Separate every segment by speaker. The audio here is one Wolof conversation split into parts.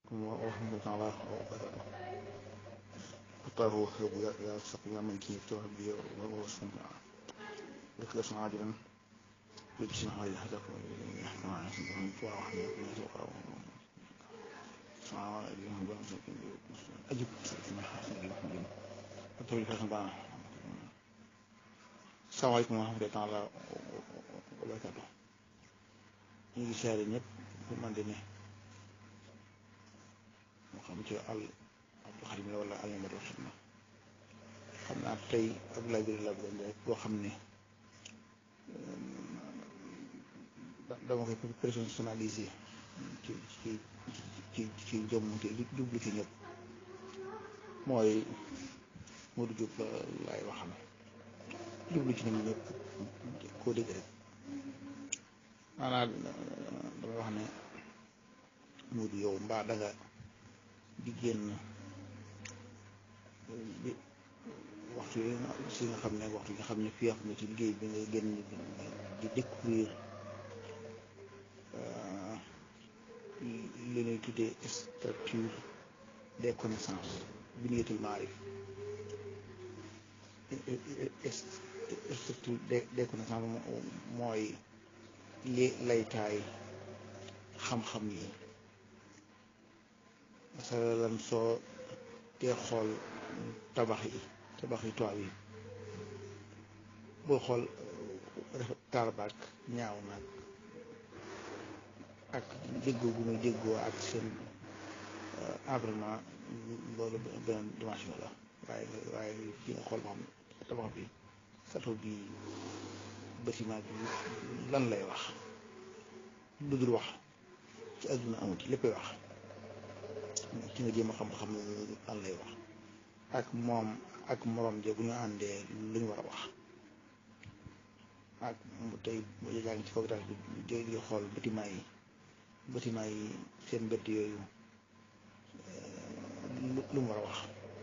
Speaker 1: ورحمة الله وبركاته اختاره وهب يا سقي من كي يفتح بي ووصفنا لكلس عاجلا بجسم هاي هدف يحكم عن سبحانه وتعالى وحنا يكون يتوقع سعى إليهم بأمسك أجب كما حسن الحمد أتولي فاسم بقى السلام عليكم ورحمة الله تعالى وبركاته ñu ngi seere ñëpp fu man di ne moo xam ci al Abdou Xadim la wala al Mamadou Xidma xam naa tey ab labiri la bëgg rek boo xam ne dama koy personnalisé ci ci ci ci jëmm te jublu ci ñëpp mooy Modou Diop la laay waxal jublu ci ñoom ñëpp koo dégg rek maanaam damay wax ne Modou yow mbaa danga di génn bi waxtu yi si nga xam ne waxtu yi nga xam ne fii xam ne ci liggéey bi nga génn di découvrir li ñuy tuddee structure des connaissances bi niyetul maarif structure des connaissances mooy li laytaay xam-xam yi masalan soo dee xool tabax yi tabax yi toit yi boo xool tarbaak ñaaw nag ak déggoo gu muy déggoo ak seen environnement loolu beneen dimension la waaye waaye ci nga xool ba xam tabax bi sato bi bâtiment bi lan lay wax lu dul wax ci àdduna amut léppay wax ci nga jéem a xam-xam lan lay wax ak moom ak morom je bu ñu àndee lu ñu war a wax ak tey yaa ngi ci kaw daal di di xool bâtiment yi bâtiment yi seen mbedd yooyu lu mu war a wax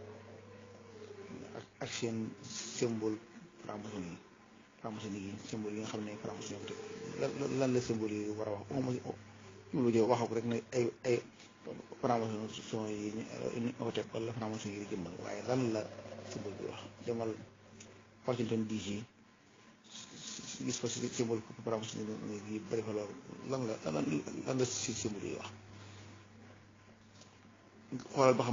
Speaker 1: ak ak seen symbole franc-maçonnerie yi franc-maçonnerie yi symbole yi nga xam ne franc-maçonnerie yi lan la symbole yi war a wax lu jë waxoo ko rek ne ay ay franc-maçon yi ñu ko teg wala franc-maçon yi jëmmal waaye lan la symbole bi wax demal Washington DC gis fa si symbole franc-maçon yi bari fa loolu lan la lan la si symbole yi wax xoolal ba xam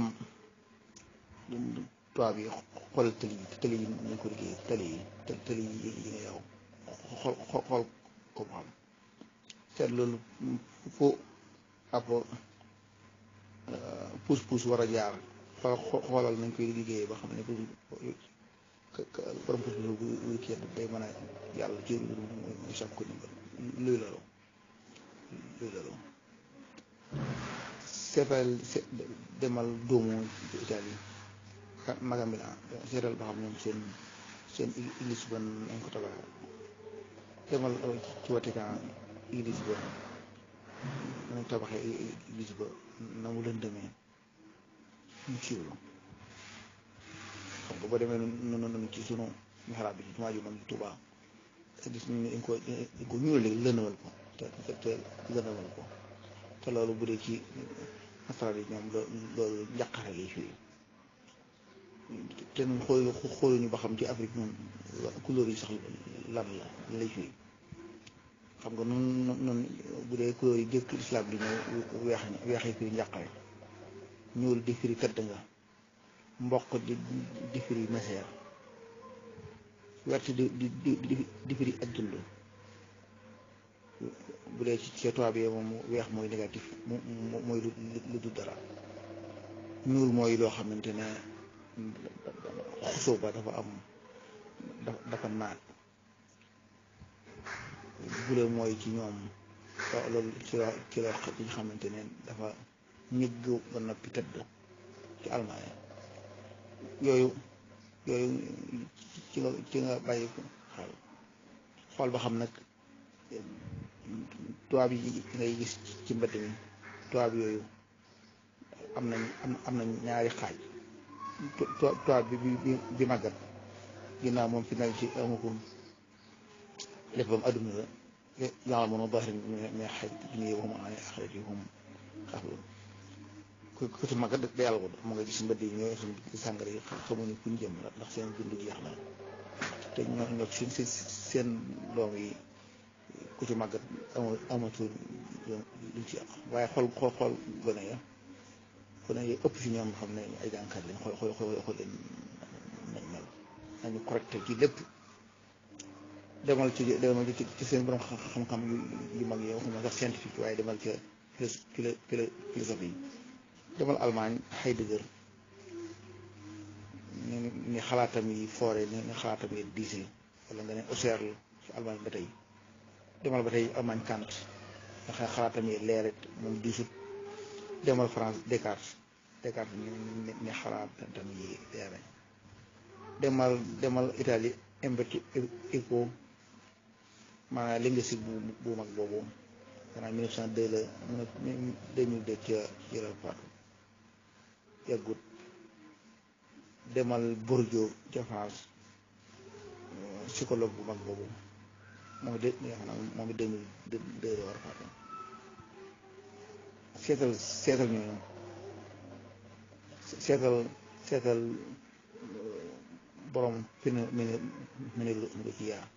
Speaker 1: tubaab yi xoolal tëli yi tëli yi ñu ko liggéey tëli yi tëli yi yi nga yow xool xool ko ba xam seet loolu fu ab pousse pousse war a jaar xoolal nañ koy liggéeyee ba xam ne borom pousse pousse bu kii day mën a yàlla ci muy sàmm ko ndimbal luy loolu luy loolu seetal demal doomu Italie magam bi la seetal ba xam ñoom seen seen église ba nañ ko tabax demal ci Vatican église ba nañ tabaxee église ba na mu lëndëmee ñu siiwlu xam nga boo demee noonu noonu ci sunu mixraab bi ci jumaa ju mag ji Tuubaa gis nañ ne dañ ko dañ ko ñuul léegi lëndëmal ko te te lëndëmal ko te loolu bu dee ci nasaraan yi ñoom loolu njàqare lay firi te ñun xool xooluñu ba xam ci Afrique ñun couleur yi sax lan la lay firi xam nga noonu noonu bu dee couleur yi jëkk islam di ñëw weex weex yi firi njàqare ñuul di firi tëdd nga mboq di di firi meseer wert di di di di firi ak dund bu dee ci ci tubaab yi moom weex mooy négatif mu mooy lu lu du dara ñuul mooy loo xamante ne xusoo ba dafa am dafa naat bule mooy ci ñoom loolu ci la ci la ci nga xamante ne dafa ñëgg ba noppi tëdd ci almaañ yooyu yooyu ci nga ci nga bàyyi ko xel xool ba xam nag tubaab yi ngay gis ci mbedd mi tubaab yooyu am nañ am nañ ñaari xaaj tubaab bi bi bi màggat ginnaaw moom fi nekk ci amagul léppam adduna la yàlla mën a baax mais xaj bi ñuy wax ma ne axarit yi moom xaflu ku ku ci mag day alko mu nga gis mbëdd yi ñooy suñ sàngara yi xamuñu fu ñu jëm ndax seen dund jeex na te ñoo ñoo seen seen doom yi ku ci màggat ama amatul luñ ci yàq waaye xool xool xool gone ya gone yi ëpp ci ñoom xam ne ay jànkat lañ xool xool xool xool leen nañ mel nañu correcté ci lépp demal ci demal ci ci seen borom xam-xam yu mag yi waxuma sax scientifique waaye demal ca philo philosophie yi demal Allemagne Heidegger ni ni xalaatam yi foore ni ni xalaatam yi diise wala nga ne Husserl ci Allemagne ba tey demal ba tey Allemagne Kant nga xam xalaatam yi leeret moom diisut demal France Descartes Descartes ni ni xalaatam yi leere demal demal Italie Umberto Eco maanaam linguistique bu bu mag boobu maanaam 1902 la mu ne 2002 ca ci la faatu yàggut demal Bourdieu ca France psychologue bu mag boobu moom de moom it 2002 la war a faatu seetal seetal ñooñu seetal seetal borom fi ne mi ne mi ne lu ci yaa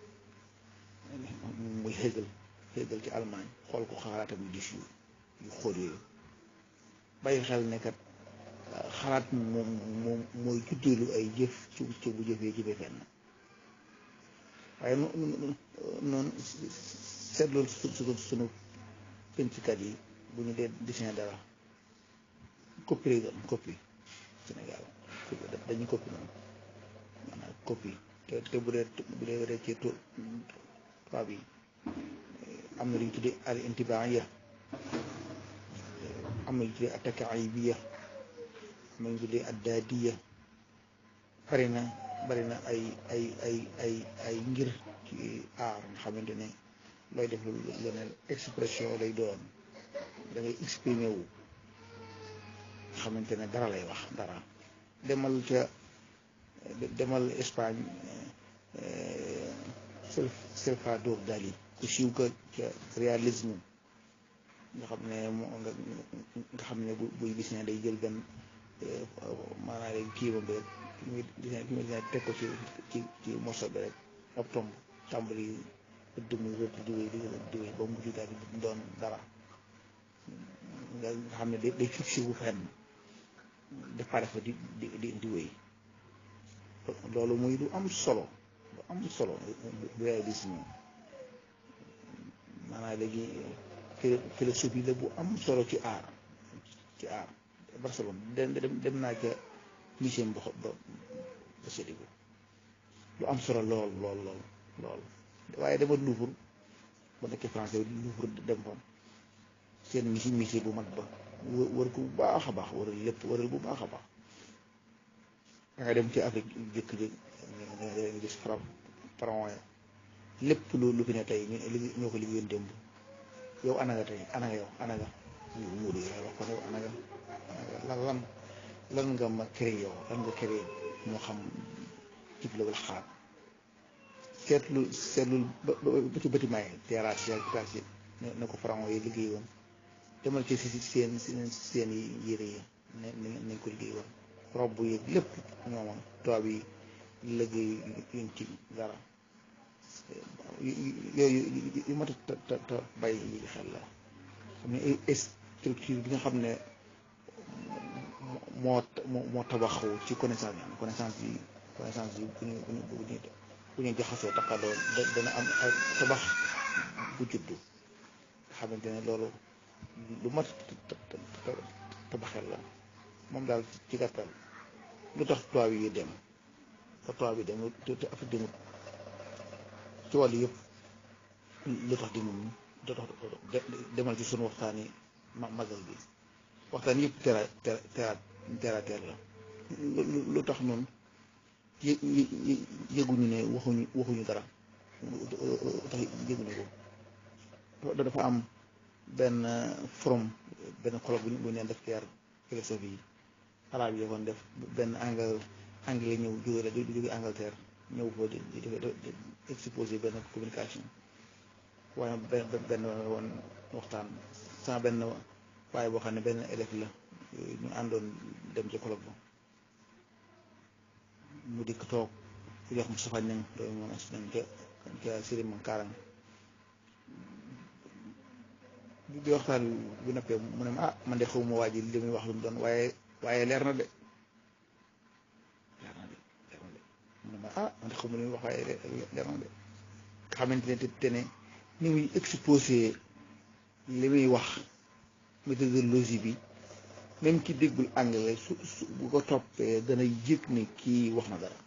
Speaker 1: muy Hegel Hegel ci Allemagne xool ko xalaatam yu dis yu yu xóot yooyu bàyyi xel ne kat xalaat moom moom mooy juddeelu ay jëf ci ci bu jëfee jëfee fenn waaye noonu seetlu su sunu pencikat yi bu ñu dee dessin dara copie lay doon copie Sénégal dañuy copie noonu maanaam copie te te bu dee bu dee waree ci tubaab yi am na lu ñu tuddee al intibaaya am na lu ñu tuddee attakaibiya am na lu ñu tuddee addaadiya bari na bari na ay ay ay ay ay ngir ci aar nga xamante ne looy def lu ne expression lay doon da ngay exprimer wu nga xamante ne dara lay wax dara demal ca demal Espagne Salvador Dali ku siiw ka ca réalisme nga xam ne nga xam ne bu buy gis ne day jël benn maanaam day kii ba bi rek ki muy ki muy teg ko ci ci ci morceau bi rek ab tomb tàmbali ëdd muy rëdd di wéy di di wéy ba mujj daal di doon dara nga xam ne day fixé wu fenn départ fa di di di di wéy loolu muy lu am solo lu am solo lu réalisme maanaam léegi philosophie la bu am solo ci aar ci aar Barcelone dem dem naa ca musée ba ba ba séddi ko lu am solo lool lool lool lool waaye dama Louvre ba nekkee français Louvre dem fa seen musée musée bu mag ba wër ko bu baax a baax wëral lépp wëral bu baax a baax da nga dem ci Afrique jëkk jëkk nga gis faram pharaon lépp lu lu fi ne tey ñoo ko liggéeyoon démb yow ana nga tey ana nga yow ana nga muuru yow wax ko yow ana nga lan lan lan nga ma créé yow lan nga créé moo xam jib la wala xalaat seetlu seetlu ba ba ci bâtiment yi terrasse yi ak terrasse yi ne ko pharaon yi liggéey woon demal ci seen seen seen yére yi ne nañ ko liggéey woon robb yeeg lépp ñooma tubaab yi liggéey yuñ ci dara yooyu yu mat a ta ta bàyyi xel la xam ne structure bi nga xam ne moo moo tabaxu ci connaissance yi connaissance yi connaissance yi bu ñu bu ñu bu ñu jaxasoo taqaloo dana am ay tabax bu juddu nga xamante ne loolu lu mat tabaxel la moom daal ci gàttal lu tax tubaab yi dem ba tubaab yi dem te te Afrique demut ci wàllu yëpp lu tax demut lu tax demal ci sunu waxtaan yi magal bi waxtaan yëpp tera tera tera ter la lu tax noonu yë yëguñu ne waxuñu waxuñu dara tax yëguñu ko dafa am benn forum benn colloque bu ñu bu ñu leen def guerre philosophie yi arabe yi kon def benn angle anglais ñëw jóge la jóge Angleterre ñëw foo di di exposé benn communication waaye benn benn woon waxtaan sama benn waaye boo xam ne benn élève la ñu àndoon dem ci colloque ba mu dikk toog ku jox Moustapha Niang doomu moom as nañ ca ca Sëriñ ma Kaarang bi waxtaan bi noppee mu ne ma ah man de xaw ma waa ji li muy wax lu mu doon waaye waaye leer na de leer na de leer na de mu ne ma ah man de xaw ma li muy wax waaye leer na de nga xamante ne te ne ni muy exposé li muy wax méthodologie bi même ki déggul anglais su su bu ko toppee dana yëg ni kii wax na dara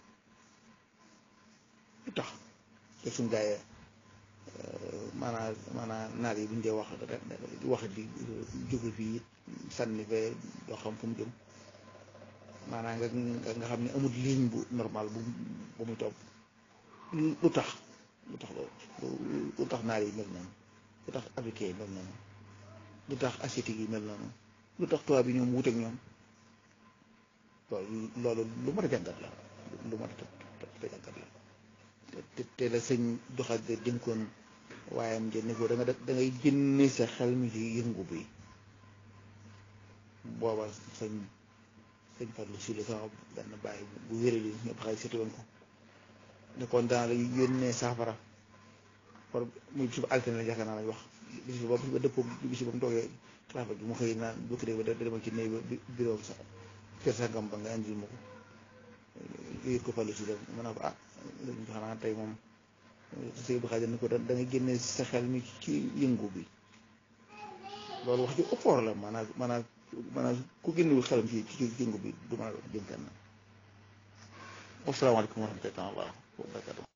Speaker 1: lu tax te suñ gaayee maanaa maanaa naar yi buñ dee wax wax di jóge fii sànni fee doo xam fu mu jëm maanaa nga nga xam ne amul ligne bu normal bu bu muy topp lu tax lu tax loolu lu tax naar yi mel noonu lu tax africain yi mel noonu lu tax asiatique yi mel noonu lu tax tubaab bi ñoom wuteek ñoom loolu loolu lu mat a jàngat la lu mat a jàngat la te te la sëñ doxal de dénkoon waaye am jënd ko da nga da ngay génne sa xel mi ci yëngu bi booba sëñ sëñ Fallou si la sama benn bàyyi bu wéré li ñëpp xay seeti woon ko ne kon dana la yónnee saafara par muy bis ba altine la yaakaar naa lañ wax bis ba bis ba dëppoo bis ba mu toogee xilaafa gi mu xëy naan bu kii ba demal ci néeg ba bureau sa kër sangam ba nga indil ma ko yëg ko Fallou si la mën naa ko ah xanaa tey moom sëñ bi xaajal ni ko da ngay génne sa xel mi ci yëngu bi loolu wax ju ëppoor la maanaam maanaam maanaam ku génnewul xelam ci ci yëngu bi du mën a jëm kenn wasalaamaaleykum wa rahmatulah wa barakatuh